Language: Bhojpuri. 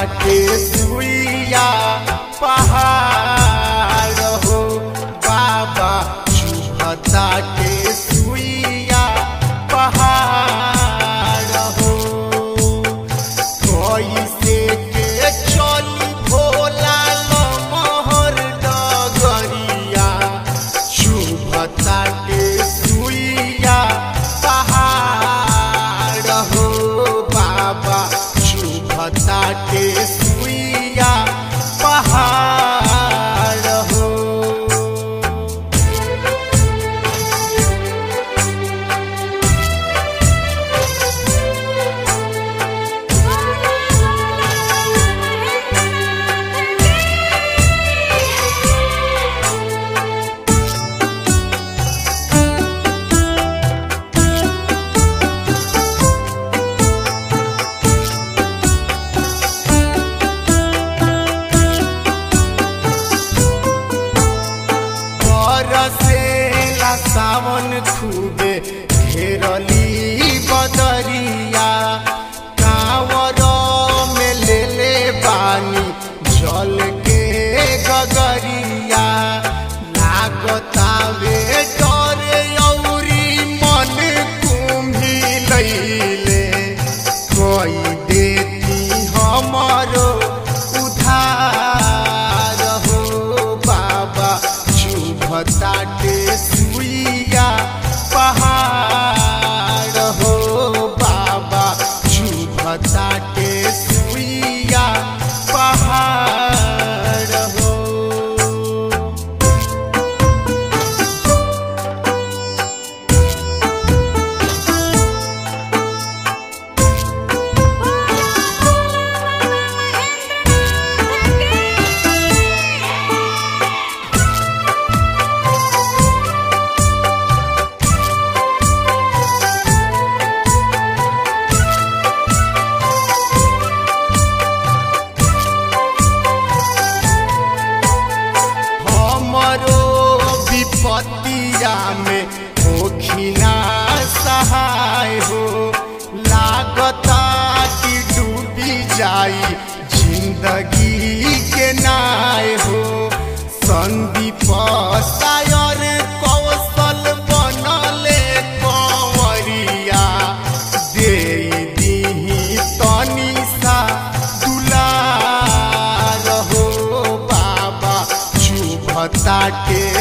ताटे सुइया पहाड़ हो बाबा चुभ ताटे सुइया पहाड़ हो कैसे के चली भोला मोहर डगरिया शुभ ताटे सुइया पहाड़ हो बाबा शुभ ताटे सुइया पहाड़ हो बरसेला सावन खूबे घेरली बदरिया कांवर में ले ले बानी जल के गगरिया लागतावे डरे औरी मन कुम्भी लैले कोई देती हमारो उधार हो बाबा शुभ ताटे सुइया पहाड़ हो बाबा शुभ ताटे सुइया पहाड़ हो हमरो विपत्तिया में होखिना सहाय हो लागता कि डूबी जाई जिंदगी के नाय हो संदीप सायर कौशल बनले कंवरिया दे दीही तनी सा दुलार हो बाबा शुभ ताटे